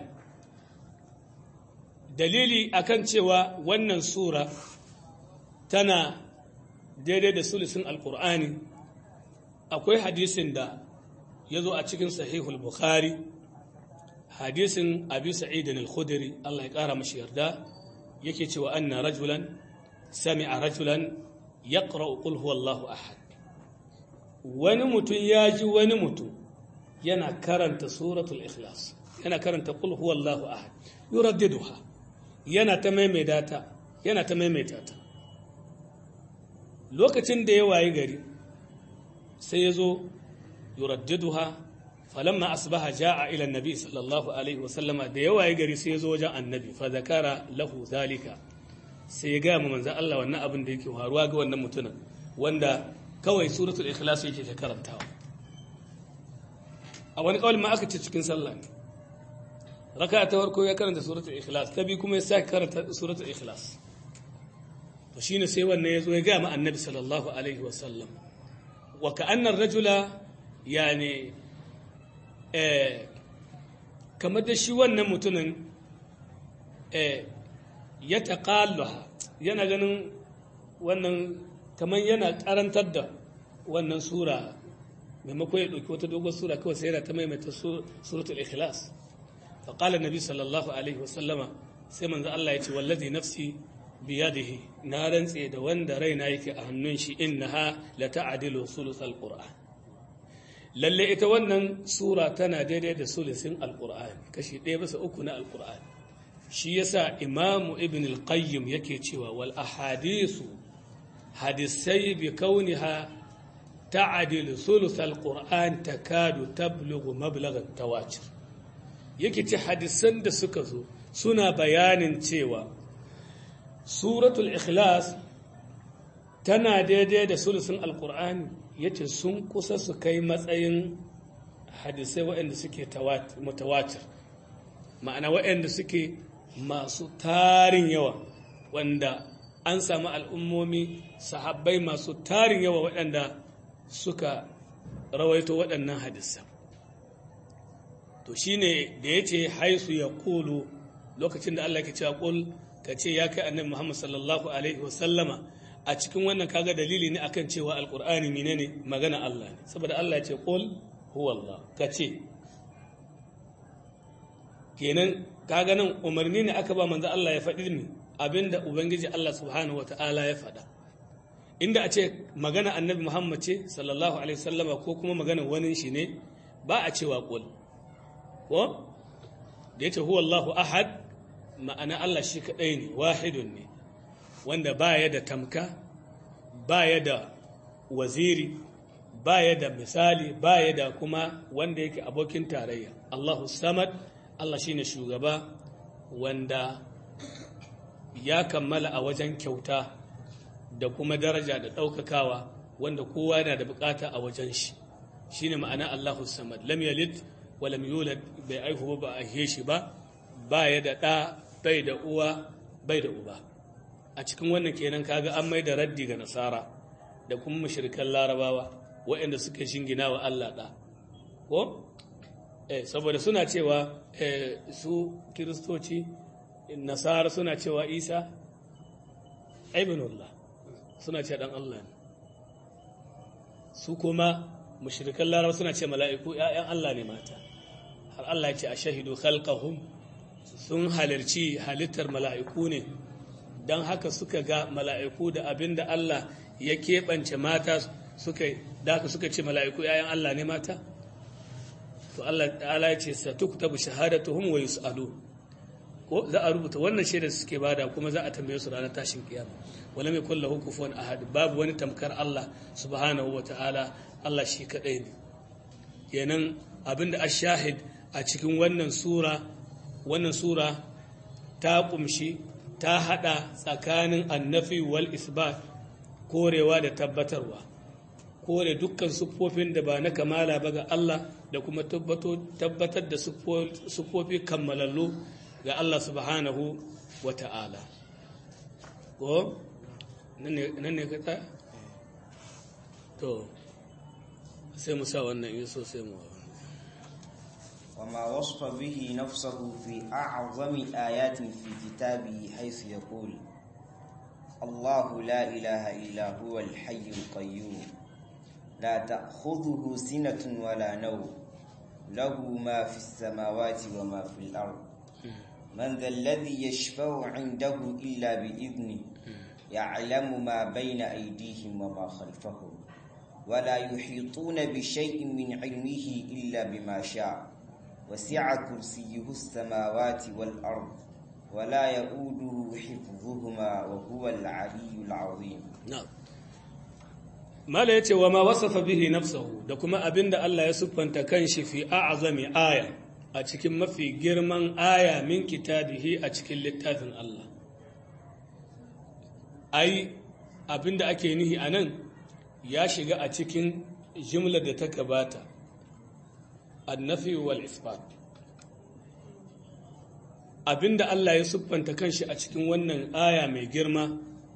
dalili akan cewa wannan sura tana daidai da sulusin alqur'ani akwai hadisin da ya zo a cikin sahihul bukhari hadisin abi sa'idin al-khudri Allah ya kara mashi yarda yake cewa anna rajulan sami'a rajulan yaqra'u qul huwallahu ahad wani mutum ya ji wani mutum yana karanta suratul ikhlas yana karanta qul huwallahu ahad yuraddiduha yana ta maimaita ta yana ta maimaita ta lokacin da ya wayi gari sai ya zo yuraddiduha falamma asbaha jaa ila annabi sallallahu alaihi wasallama da ya wayi gari sai ya zo wajen annabi fa zakara lahu zalika sai ya ga mu manzon Allah wannan abin da yake faruwa ga wannan mutumin wanda kawai suratul ikhlas yake ta karantawa a wani kawai ma aka ce cikin sallah ne raka ta farko ya karanta suratul ikhlas ta bi kuma ya sake karanta suratul ikhlas to shine sai wannan yazo ya ga ma annabi sallallahu alaihi wa sallam wa ka'anna ar-rajula yani eh kamar da shi wannan mutumin eh ya taqallaha yana ganin wannan kamar yana karantar da wannan sura maimako ya ɗauki wata dogon sura kawai sai yana ta maimaita suratul ikhlas fa qala nabi sallallahu alaihi wasallama sai manzo Allah ya ce wallazi nafsi biyadihi na rantse da wanda raina yake a hannun shi innaha la ta'dilu sulusul qur'an lalle ita wannan sura tana daidai da sulusin alqur'an kashi ɗaya bisa uku na alqur'an shi yasa imamu ibn al-qayyim yake cewa wal ahadithu hadisai bi kauniha ta'adil sulusal qur'an takadu tablughu mablaghat tawatir yake ce hadisan da suka zo suna bayanin cewa suratul ikhlas tana daidai da sulusun alqur'ani yace sun kusa su kai matsayin hadisai waɗanda suke mutawatir ma'ana waɗanda suke masu tarin yawa wanda an samu al'ummomi sahabbai masu tarin yawa waɗanda suka rawaito waɗannan hadisan to shi ne da ya ce haisu ya ƙulu lokacin da Allah ke cewa ƙul ka ce ya kai annabi Muhammad sallallahu Alaihi wasallama a cikin wannan kaga dalili ne akan cewa alƙur'ani mine ne magana Allah ne saboda Allah ya ce ƙul huwallah ka ce kenan kaga nan umarni ne aka ba manzo Allah ya faɗi ne abinda Ubangiji Allah subhanahu wa ta'ala ya faɗa. Inda a ce magana annabi Muhammad ce, sallallahu Alaihi wasallama ko kuma magana wani shi ne, ba a cewa ƙul. Ko? Da ya ce, huwa Allahu ahad, ma'ana Allah shi kaɗai ne, wahidun ne, wanda ba ya da tamka, ba ya da waziri, ba ya da misali, ba ya da kuma wanda yake abokin tarayya. Allahu samad, Allah shi ne shugaba, wanda ya kammala a wajen kyauta da kuma daraja da ɗaukakawa wanda kowa yana da bukata a wajen shi shi ne ma'ana Allahu samad lam yalid wa lam yulad bai aihu ba a aihe shi ba ba ya da ɗa bai da uwa bai da uba a cikin wannan kenan kaga an mai da raddi ga nasara da kuma mushrikan larabawa waɗanda suka shingina wa Allah ɗa ko eh saboda suna cewa su kiristoci nasara suna cewa isa ibnullah suna ce dan Allah ne su kuma mushrikan larabawa suna ce mala'iku ‘ya'yan Allah ne mata har Allah ya ce a shahidu khalqahum sun halarci halittar mala'iku ne don haka suka ga mala'iku da abin da Allah ya keɓance mata suka da haka suka ce mala'iku ‘ya'yan Allah ne mata to Allah ta'ala ya ce sa tuktabu shahadatuhum wa yus'alu ko za a rubuta wannan shaida suke bada kuma za a tambaye su ranar tashin kiyama wala mai kullahu kufuwan ahad babu wani tamkar Allah subhanahu wa ta'ala Allah shi kadai ne kenan abinda ashahid a cikin wannan sura wannan sura ta kumshi ta hada tsakanin annafi wal isbat korewa da tabbatarwa kore dukkan siffofin da ba na kamala ba ga Allah da kuma tabbatar da siffofi kammalallu ga Allah subhanahu wa ta'ala ko nan ne ka to sai mu sa wannan yi so sai mu وما وصف به نفسه في أعظم آيات في كتابه حيث يقول الله لا إله إلا هو الحي القيوم لا تأخذه سنة ولا نوم له ما في السماوات وما في الأرض من ذا الذي يشفع عنده إلا بإذنه يعلم ما بين أيديهم وما خلفهم ولا يحيطون بشيء من علمه إلا بما شاء وسع كرسيه السماوات والأرض ولا يؤوده حفظهما وهو العلي العظيم نعم mala ya ce wa ma wasafa bihi nafsahu da kuma abinda Allah ya siffanta kanshi fi a'zami aya a cikin mafi girman aya min kitabihi a cikin littafin Allah ai abinda ake nihi anan ya shiga a cikin jimlar da ta gabata annafi wal isbat abinda Allah ya siffanta kanshi a cikin wannan aya mai girma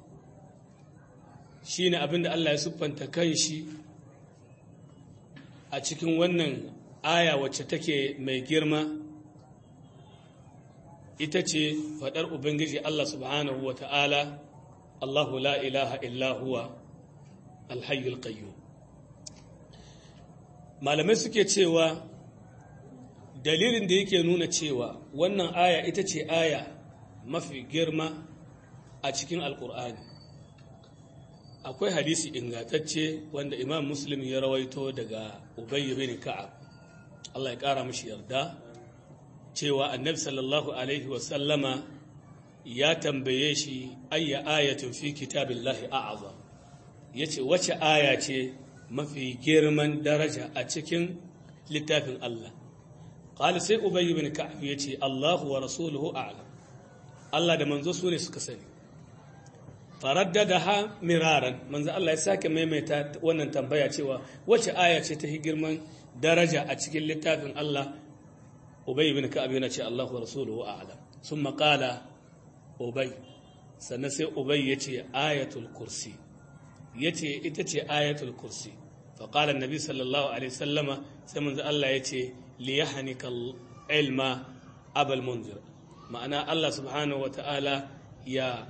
shi ne abinda Allah ya siffanta kan shi a cikin wannan aya wacce take mai girma ita ce faɗar Ubangiji Allah subhanahu wa ta'ala Allahu la ilaha illa huwa alhayyul qayyum malamai suke cewa dalilin da yake nuna cewa wannan aya ita ce aya mafi girma a cikin alkur'ani akwai hadisi ingantacce wanda imam muslim ya rawaito daga ubayy bin ka'ab Allah ya kara mishi yarda cewa annabi sallallahu alaihi wasallama ya tambaye shi ayya ayatin fi kitabillahi a'azam yace wace aya ce mafi girman daraja a cikin littafin Allah qala sai ubayy bin ka'ab yace Allahu wa rasuluhu a'lam Allah da manzo su ne suka sani faraddadaha miraran manzo Allah ya sake maimaita wannan tambaya cewa wace aya ce ta girman daraja a cikin littafin Allah Ubay ibn Ka'ab yana ce Allahu wa rasuluhu a'lam summa qala Ubay sannan sai Ubay yace ayatul kursi yace ita ce ayatul kursi fa qala annabi sallallahu alaihi wasallama sai manzo Allah yace li yahnika ilma abal munzir ma'ana Allah subhanahu wa ta'ala ya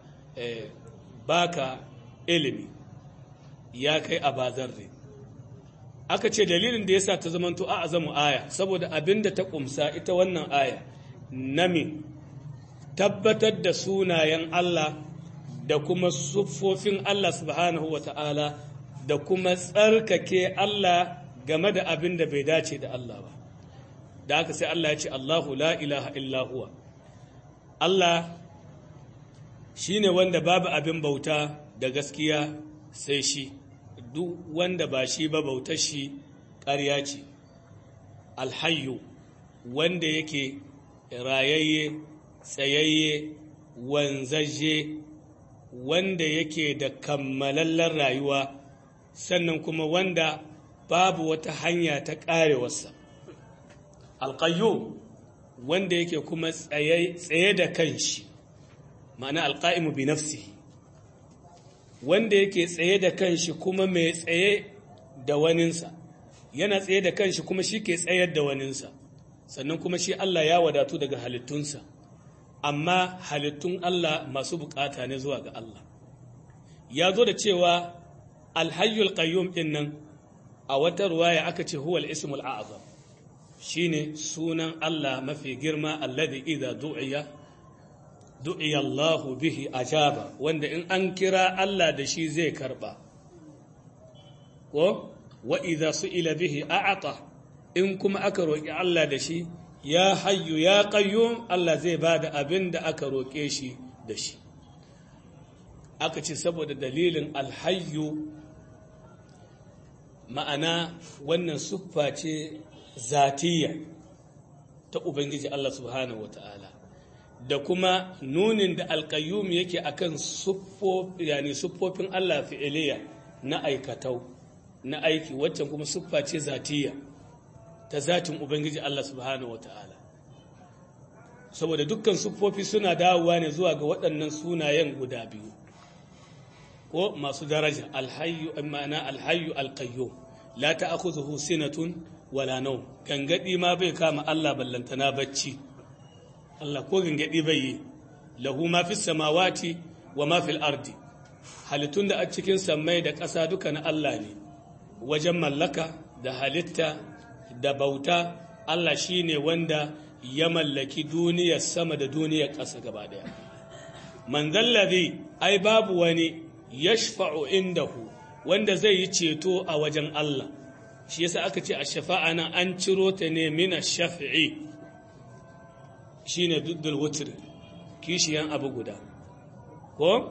baka ilimi ya kai a bazarre aka ce dalilin da yasa ta zamanto a azamu aya saboda abinda ta kumsa ita wannan aya nami tabbatar da sunayen Allah da kuma siffofin Allah subhanahu wa ta'ala da kuma tsarkake Allah game da abin da bai dace da Allah ba da haka sai Allah ya ce Allahu la ilaha illa huwa Allah shi ne wanda babu abin bauta da gaskiya sai shi duk wanda ba shi ba bautar shi ƙarya ce alhayu wanda yake rayayye tsayayye wanzaje wanda yake da kammalallen rayuwa sannan kuma wanda babu wata hanya ta ƙarewarsa alƙayyo wanda yake kuma tsaye da kanshi ma'ana alƙa'imu bi nafsi wanda yake tsaye da kanshi kuma mai tsaye da waninsa yana tsaye da kanshi kuma shi ke tsayar da waninsa sannan kuma shi Allah ya wadatu daga halittunsa amma halittun Allah masu bukata ne zuwa ga Allah ya zo da cewa alhayyul qayyum din nan a wata ruwaya aka ce huwal ismul a'zam shine sunan Allah mafi girma alladhi idza du'iya du'iya Allah bihi ajaba wanda in an kira Allah da shi zai karba ko wa idza su'ila bihi a'ata in kuma aka roki Allah da shi ya hayyu ya qayyum Allah zai bada abin da aka roke shi da shi aka ce saboda dalilin alhayyu ma'ana wannan siffa ce zatiyya ta Ubangiji Allah subhanahu wa ta'ala da kuma nunin da alƙayyum yake akan yani siffofin Allah fi'iliya na aikatau na aiki waccan kuma siffa ce zatiyya ta zatin Ubangiji Allah subhanahu wa ta'ala saboda dukkan siffofi suna dawowa ne zuwa ga waɗannan sunayen guda biyu ko masu daraja alhayyu ma'ana alhayyu alqayyum la ta'khudhuhu sinatun wala nawm gangadi ma bai kama Allah ballantana bacci Allah ko gangadi bai yi lahu ma fis samawati wa ma fil ardi halittun da a cikin sammai da ƙasa duka na Allah ne wajen mallaka da halitta da bauta Allah shine wanda ya mallaki duniyar sama da duniyar ƙasa gaba daya man zallazi ai babu wani yashfa'u indahu wanda zai yi ceto a wajen Allah shi yasa aka ce a shafa'a nan an ciro ta ne mina shafi'i shine duddul wutr kishiyan abu guda ko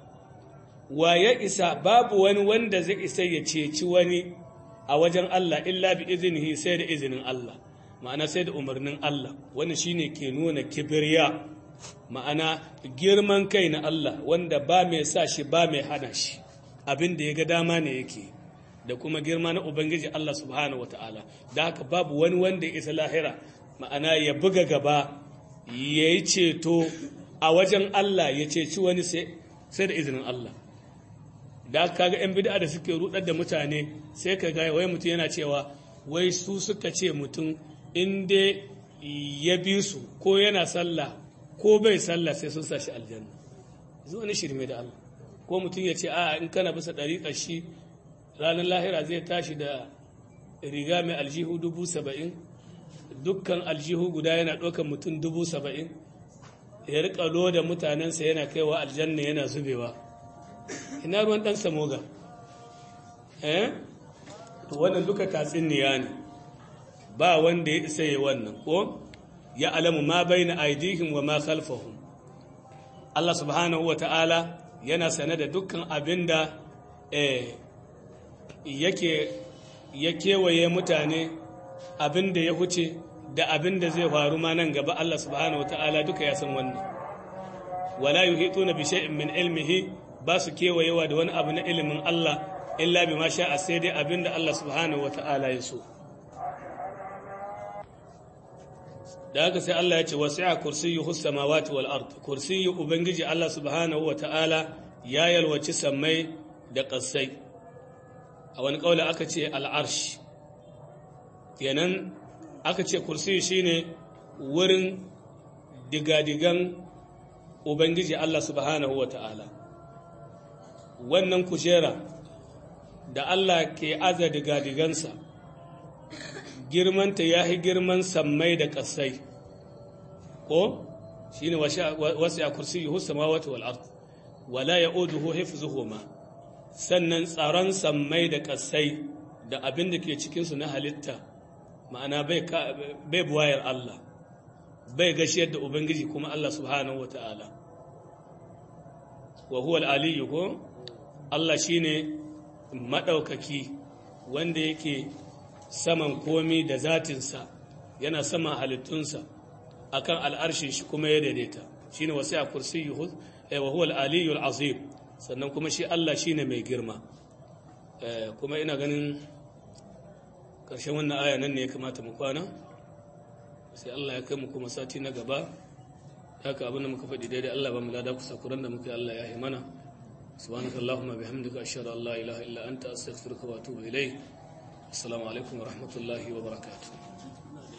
wa ya isa babu wani wanda zai isa ya ceci wani a wajen Allah illa bi iznihi sai da izinin Allah ma'ana sai da umarnin Allah wani shine ke nuna kibriya ma'ana girman kai na Allah wanda ba mai sa shi ba mai hana shi abin da ya ga dama ne yake da kuma girma na Ubangiji Allah subhanahu wata'ala da haka babu wani wanda ya isa lahira ma'ana ya buga gaba ya yi ceto a wajen Allah ya ceci wani sai da izinin Allah da haka kaga 'yan bid'a da suke rudar da mutane sai ka ga wai mutum yana cewa wai su suka ce mutum in dai ya bi su ko yana sallah ko bai sallah sai sun sa shi aljanna zuwa ni shirme da Allah ko mutum ya ce a in kana bisa ɗariƙar shi ranar lahira zai tashi da riga mai aljihu dubu saba'in dukkan aljihu guda yana ɗaukar mutum dubu saba'in ya riƙa loda mutanensa yana kaiwa aljanna yana zubewa ina ruwan ɗan samoga eh to wannan duka tatsuniya ne ba wanda ya isa yi wannan ko ya alamu ma bai na aidihim wa ma khalfahum Allah subhanahu wa ta'ala yana sane da dukkan abin da yake ya kewaye mutane abin da ya huce da abin da zai faru ma nan gaba Allah subhanahu wa ta'ala duka ya san wannan wala yuhituna bi shay'in min ilmihi ba su kewayewa da wani abu na ilimin Allah illa bi ma sha'a sai dai abin da Allah subhanahu wa ta'ala ya so da haka sai Allah ya ce wasi'a kursiyyuhu samawati wal ard kursiyyu ubangiji Allah subhanahu wa ta'ala ya yalwaci sammai da ƙasai a wani ƙaula aka ce al'arsh kenan aka ce kursiyu shine wurin digadigan ubangiji Allah subhanahu wa ta'ala wannan kujera da Allah ke aza digadigansa girmanta ya yi girman sammai da ƙasai ko shi ne wasu ya kursi yi hussama wata wal'art wala ya oduhu hifzuhuma sannan tsaron sammai da ƙasai da abin da ke cikinsu na halitta ma'ana bai buwayar Allah bai gashiyar da Ubangiji kuma Allah subhanahu wa ta'ala wa huwa al'aliyu ko Allah shi ne maɗaukaki wanda yake saman komi da zatinsa yana saman halittunsa akan al'arshin shi kuma ya daidaita shi ne wasu a kursi wa huwa al'aliyu al'azim sannan kuma shi Allah shi ne mai girma kuma ina ganin ƙarshen wannan aya nan ne ya kamata mu kwana sai Allah ya kai mu kuma sati na gaba haka abin da muka faɗi daidai Allah ba mu lada kusa kuran da muka yi Allah ya yi mana subhanakallahumma bihamdika ashhadu an la ilaha illa anta astaghfiruka wa atubu ilayk assalamu alaikum wa rahmatullahi wa barakatuh